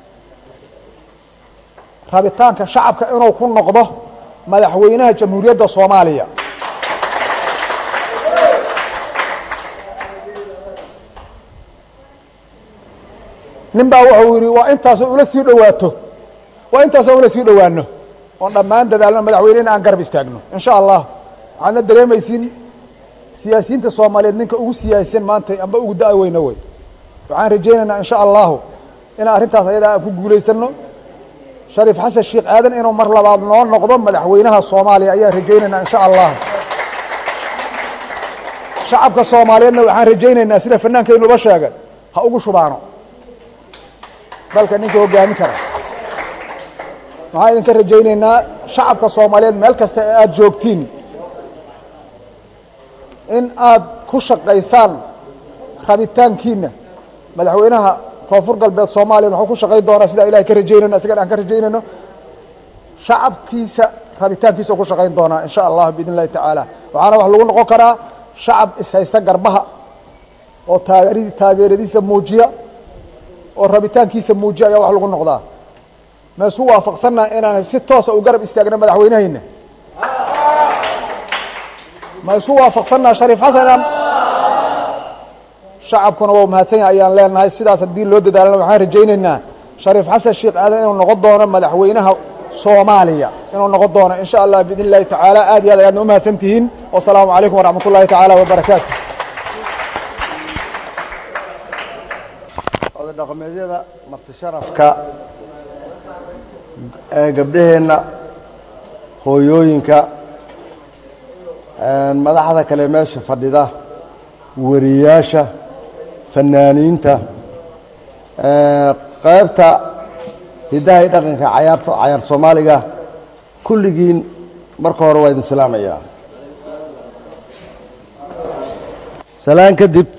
rabitaanka shacabka inuu ku noqdo madaxweynaha jamhuuriyadda soomaaliya nin baa wuxuu yidhi waa intaasoo ula sii dhowaato waa intaasoo ula sii dhowaano oon dhammaan dadaalno madaxweynena aan garab istaagno in sha allah waxaadna dareemaysiin siyaasiyiinta soomaaliyeed ninka ugu siyaasisan maanta amba ugu da- weyno wey waxaan rajaynaynaa in sha allahu inaan arrintaas ayadaa aan ku guulaysano shariif xasan sheekh aadan inuu mar labaad noo noqdo madaxweynaha soomaaliya ayaan rajaynaynaa in sha allah shacabka soomaaliyeedna waxaan rajaynaynaa sida fanaankaynuba sheegay ha ugu shubaano dalka ninka hoggaamin kara waxaan idinka rajaynaynaa shacabka soomaaliyeed meel kasta ee aada joogtiin in aad ku shaqaysaan rabitaankiina madaxweynaha koonfur galbeed soomaaliya wuxuu ku shaqayn doonaa sidaa ilahay ka rajaynayno isagan aan ka rajaynayno shacabkiisa rabitaankiisa ku shaqayn doonaa in sha allah biidn illahi tacaala waxaana wax lagu noqon karaa shacab ishaysta garbaha oo taageer taageeradiisa muujiya oo rabitaankiisa muujiya ayaa wax lagu noqdaa ma isku waafaqsannaha inaan si toosa u garab istaagno madaxweynehayna ma isku waafaqsannaha shariif xasan inaan shacabkuna waa mahadsan yahay ayaan leenahay sidaas haddii loo dadaalana waxaan rajaynaynaa shariif xasan sheekh aadan inuu noqon doono madaxweynaha soomaaliya inuu noqon doono in sha allah biidn illahi tacaala aad iyo aad ayaadna umahadsan tihiin wasalaamu calaykum waraxmat ullahi tacaala wabarakaatu oday dhaqameedyada marti sharafka ee gabdhaheenna hooyooyinka madaxda kale meesha fadhida wariyaasha fanaaniinta qaybta hiddaha iyo dhaqanka cayaarta cayaar soomaaliga kulligiin marka hore waa idin salaamayaa salaan kadib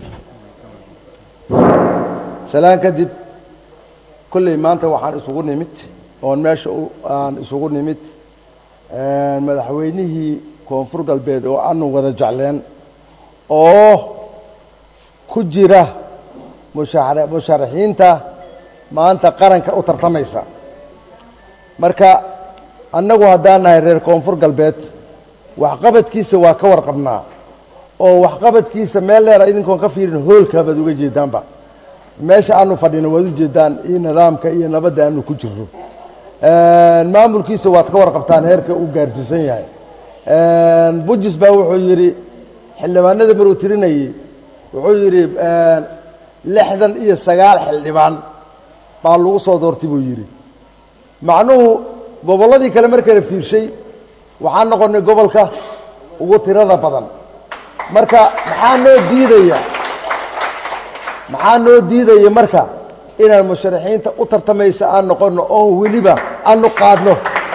salaan kadib kolley maanta waxaan isugu nimid oon meesha aan isugu nimid madaxweynihii koonfur galbeed oo aanu wada jecleen oo ku jira musha musharaxiinta maanta qaranka u tartamaysa marka annagu haddaan nahay reer koonfur galbeed waxqabadkiisa waa ka warqabnaa oo waxqabadkiisa meel dheera idinkoon ka fiirin hoolkaa baad uga jeedaanba meesha aanu fadhino waad u jeedaan iyo nidaamka iyo nabadda aanu ku jirro maamulkiisa waad ka warqabtaan heerka uu gaarsiisan yahay bujis baa wuxuu yidhi xildhibaanada maruu tirinayey wuxuu yidhi lixdan iyo sagaal xildhibaan baa lagu soo doortay buu yidhi macnuhu gobolladii kale markala fiirshay waxaan noqonnay gobolka ugu tirada badan marka maxaa noo diidaya maxaa noo diidaya marka inaan musharaxiinta u tartamaysa aan noqonno oon weliba aanu qaadno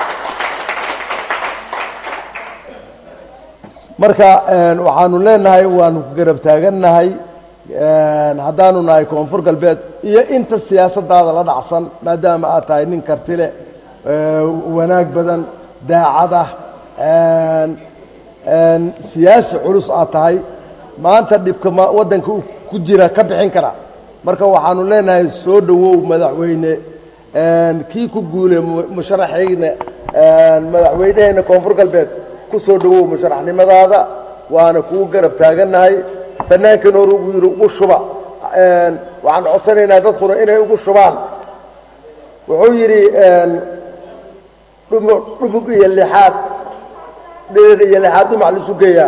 marka waxaanu leenahay waanu garab taagannahay haddaanu nahay koonfur galbeed iyo inta siyaasaddaada la dhacsan maadaama aad tahay nin karti leh wanaag badan daacad ah siyaasi culus aad tahay maanta dhibka waddanka ku jira ka bixin kara marka waxaanu leenahay soo dhowow madaxweyne kii ku guule musharaxayna madaxweyneheenna koonfur galbeed ku soo dhowow musharaxnimadaada waana kuu garab taagannahay fanaankan hore ugu yidhi ugu shuba waxaan codsanaynaa dadkuna inay ugu shubaan wuxuu yidhi dhumug iyo lixaad dhirir iyo lixaad dhumac laisu geeyaa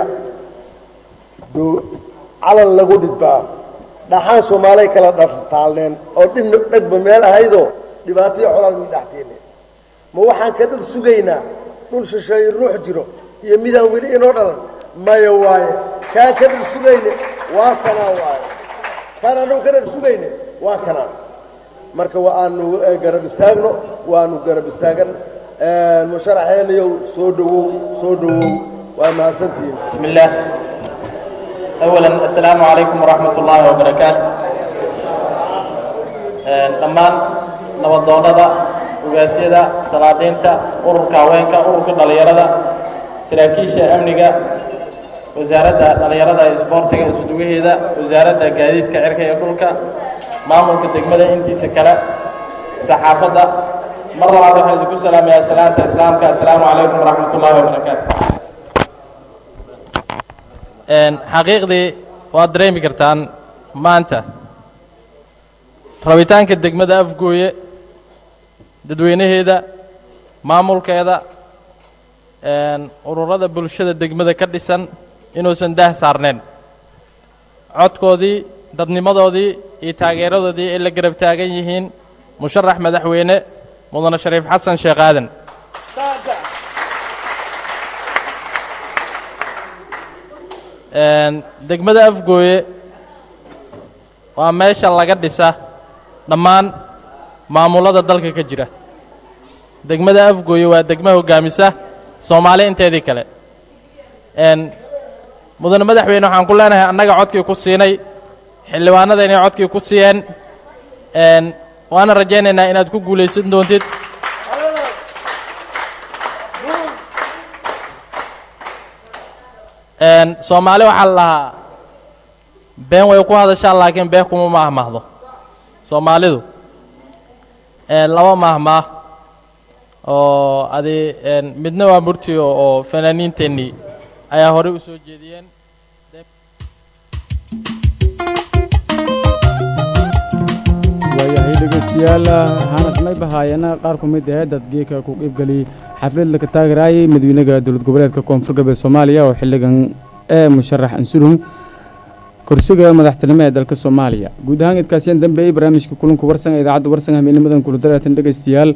calan lagu dhidbaa dhaxaan soomaalay kala dhartaalneen oo dhibna dhegba meel ahaydoo dhibaataiyo colaad mi dhaxtiine ma waxaan ka dhar sugaynaa dhul shisheeye ruux jiro iyo midaan weli inoo dhalan maya waaye kaan ka dhar sugayne waa kanaa waaye kaan annagu ka dhar sugayne waa kanaa marka wa aanu garab istaagno waanu garab istaagan musharaxeenayow soo dhowow soo dhowow waa mahadsantihiin بسم الله أولا السلام عليكم ورحمة الله وبركاته dhammaan nabadoonnada ugaasyada salaadiinta ururka haweenka ururka dhallinyarada saraakiisha amniga wasaaradda dhallinyarada iyo isboortiga isudugaheeda wasaaradda gaadiidka cirka iyo dhulka maamulka degmada intiisa kale saxaafadda mar labaad waxaan idinku salaamayaa salaanta islaamka assalaamu calaykum waraxmat ullahi wabarakaatu xaqiiqdii waad dareemi kartaan maanta rabitaanka degmada afgooye dadweynaheeda maamulkeeda ururada bulshada degmada ka dhisan inuusan daah saarneen codkoodii dadnimadoodii iyo taageeradoodii ay la garab taagan yihiin musharax madaxweyne mudane shariif xasan sheekh aadan degmada afgooye waa meesha laga dhisa dhammaan maamullada dalka ka jira degmada afgooye waa degma hoggaamisa soomaali inteedii kale mudane madaxweyne waxaan ku leenahay annaga codkii ku siinay xildhibaanada inay codkii ku siiyeen waana rajaynaynaa inaad ku guulaysan doontid soomaali waxaa la lahaa been way ku hadashaa laakiin been kuma maahmaahdo soomaalidu laba maahmaah oo adi midna waa murti oo fanaaniinteennii ayaa horey u soo jeediyeen waayahay dhegeystayaal hanas may bahaayana qaar ku mid ah dadgeeka ku qiibgeliyey xaflad laga taagaraayay madawynaha dowlad goboleedka koonfur galbeed soomaaliya oo xilligan ee musharax ansurhum kursiga madaxtinimo ee dalka soomaaliya guud ahaan idkaasiyaan dambeeyey barnaamijka kulanka warsan ee idaacadda warsan habeennimadan kuludaraatan dhegeystayaal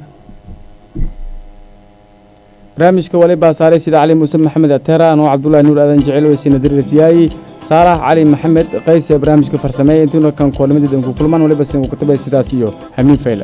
barnaamijka wali baa saaray sida cali muuse maxamed ateera anoo cabdullaahi nuur aadan jecel weysiina dirirasiyaayi saalax cali maxamed qays ee barnaamijka farsameeya intuuna kan koolamadeedan ku kulmaan waliba sin ku katabay sidaas iyo hamiin fayle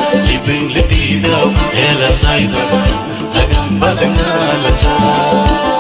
Libin lididaw, hela sayda, lagan badanga lata.